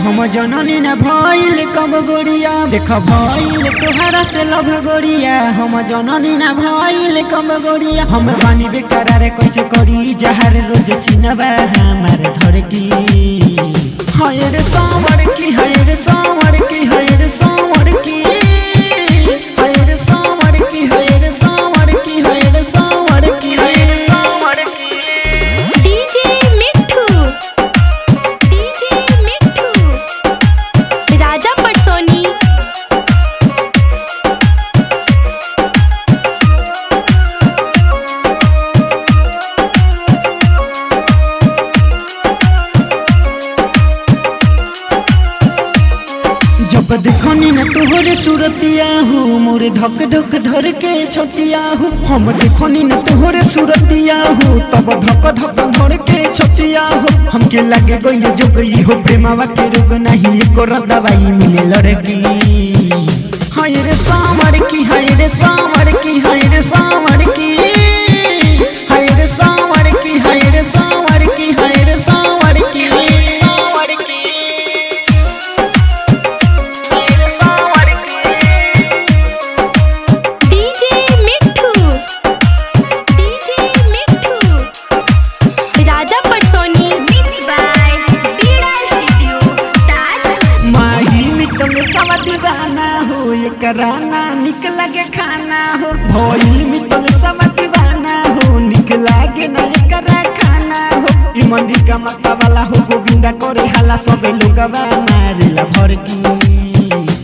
हम जननी न भइल कब गोरिया देख भइल तोहरा से लभ गोरिया हम जननी न भइल कब गोरिया हम बानी बेकरार कैसे करी जहर रोज सिनबा हमार धड़की हाय रे सावर की हाय रे सावर की हाय रे सावर की हाय रे सावर की हाय रे सावर की हाय रे सावर की हाय रे सावर की डीजे मिठू डीजे मिठू राजा पटसोनी जब देखनी न तोहरे सूरतिया हो मोरे धक धक धर के छतिया हो हम देखनी न तोहरे सूरतिया हो तब धक धक धर के छतिया हो हमके लगे गई जो गई हो प्रेमावा के रोग नहीं एको दवाई मिले लड़की हाय रे सावर की हाय रे सावर की हाय रे सावर की हाय रे सावर की हाय रे सावर की हाय रे सावर की सावर की डीजे मिठू डीजे मिठू राजा पटसोनी मिक्स बाय बीड़ा स्टूडियो ताज माही मिटल सब दीवाना हो एकरा ना निक लगे खाना हो भोली मिटल सब दीवाना हो निक लागे ना एकरा खाना हो ई मंडी का माता वाला हो गोविंदा करे हाला सबे लोगवा मारेला भड़की